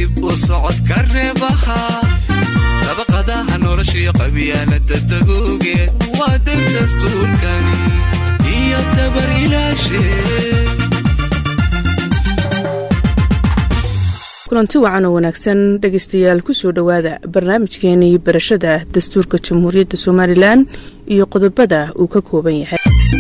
dib u socodka reebaha dabaqadaha noloshiyo qabyaalada dagoogeed waa dir dastuurkani iyo dabar ilaashe kulanti wacan oo wanaagsan dhegaystayaal kusoo dhowaada barnaamijkeenii barashada dastuurka jamhuuriyadda somalilan iyo qodobada uu ka kooban yahay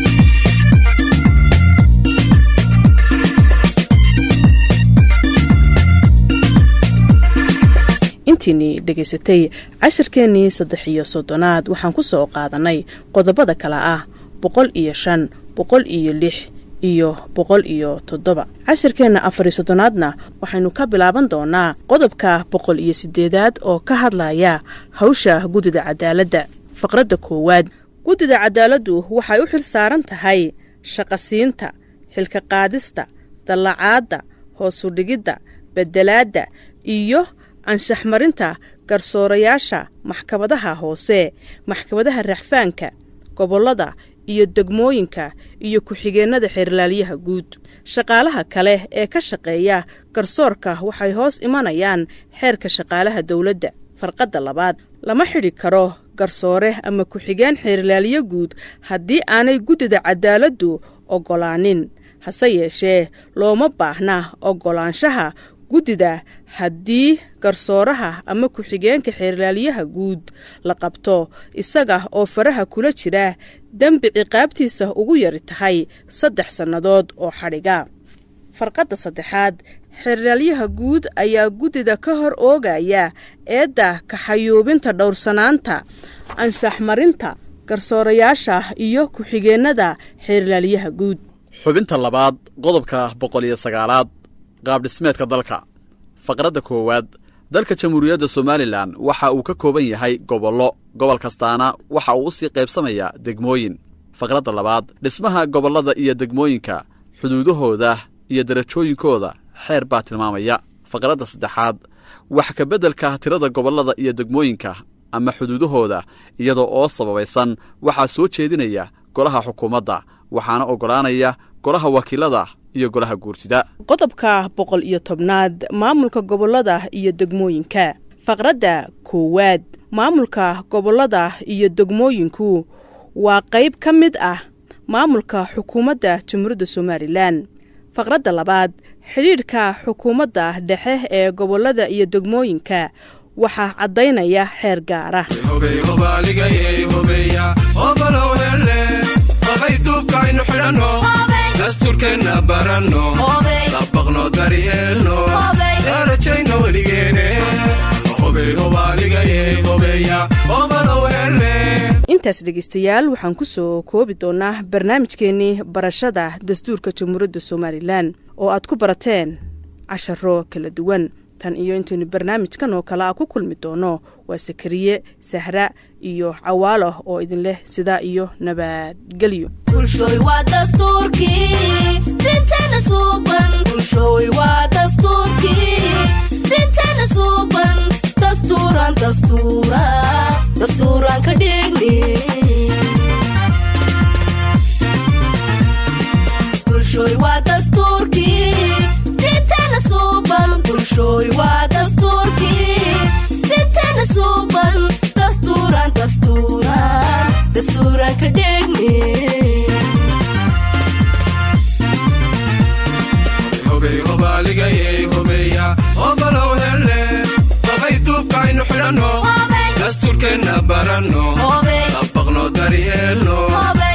intiinii dhegaysatay cashirkeennii saddex iyo soddonaad waxaan ku soo qaadannay qodobada kale ah boqol iyo shan boqol iyo lix iyo boqol iyo toddoba cashirkeenna afar iyo soddonaadna waxaynu ka bilaaban doonaa qodobka boqol iyo siddeedaad oo ka hadlaya hawsha guddida cadaaladda faqradda koowaad guddida cadaaladdu waxay u xil saaran tahay shaqasiinta xilka qaadista dallacaadda hoosudhigidda beddelaadda iyo anshaxmarinta garsoorayaasha maxkamadaha hoose maxkamadaha raxfaanka gobollada iyo degmooyinka iyo ku-xigeennada xeerlaalyaha guud shaqaalaha kale ee ka shaqeeya garsoorka waxay hoos imanayaan xeerka shaqaalaha dowladda farqadda labaad lama xidhi karo garsoore ama ku-xigeen xeerlaalyo guud haddii aanay guddida cadaaladdu oggolaanin hase yeeshee looma baahna oggolaanshaha guddida haddii garsooraha ama ku-xigeenka xeerlaalyaha guud la qabto isaga oo faraha kula jira dembi ciqaabtiisa ugu yari tahay saddex sannadood oo xadhiga farqadda saddexaad xeerlaalyaha guud ayaa guddida ka hor oogaya eedda kaxayuubinta dhowrsanaanta anshaxmarinta garsoorayaasha iyo ku-xigeennada xeerlaalyaha guud xubinta labaad qodobka boqol iyo sagaalaad qaabdhismeedka dalka faqradda koowaad dalka jamhuuriyadda somalilan waxa uu ka kooban yahay gobollo gobol kastaana waxa uu u sii qaybsamayaa degmooyin faqradda labaad dhismaha gobollada iyo degmooyinka xuduudahooda iyo darajooyinkooda xeer baa tilmaamaya faqradda saddexaad wax ka beddelka tirada gobollada iyo degmooyinka ama xuduudahooda iyadoo oo sababaysan waxaa soo jeedinaya golaha xukuumadda waxaana oggolaanaya golaha wakiilada iyo golaha guurtida qodobka boqol iyo tobnaad maamulka gobollada iyo degmooyinka faqradda koowaad maamulka gobollada iyo degmooyinku waa qayb ka mid ah maamulka xukuumadda jamhuuriyadda somalilan faqradda labaad xidhiidhka xukuumadda dhexe ee gobollada iyo degmooyinka waxaa caddaynaya xeer gaara dastuurkeenna baranno dabaqno daryeelno darajayno weligeene intaas dhegaystayaal waxaan ku soo koobi doonaa barnaamijkeennii barashada dastuurka jamhuuriyadda somalilan oo aad ku barateen casharo kala duwan tan iyo intaynu barnaamijkan oo kale a ku kulmi doono waa sakariye sahra iyo cawaalo oo idin leh sidaa iyo nabadgelyo bulshooy waa dastuurkii dinteena suuban bulshooy waa dastuurkii dinteena suuban dastuuran dastuura dastuuran ka dhigni bulshooy waa dastuurkii dinteena suuban bulshooy waa dastuurkii dinteena suuban dastuuran dastuuran dastuuran ka dhigni duubkaaynu xidhanno dastuurkeenna baranno dabaqno daryeelno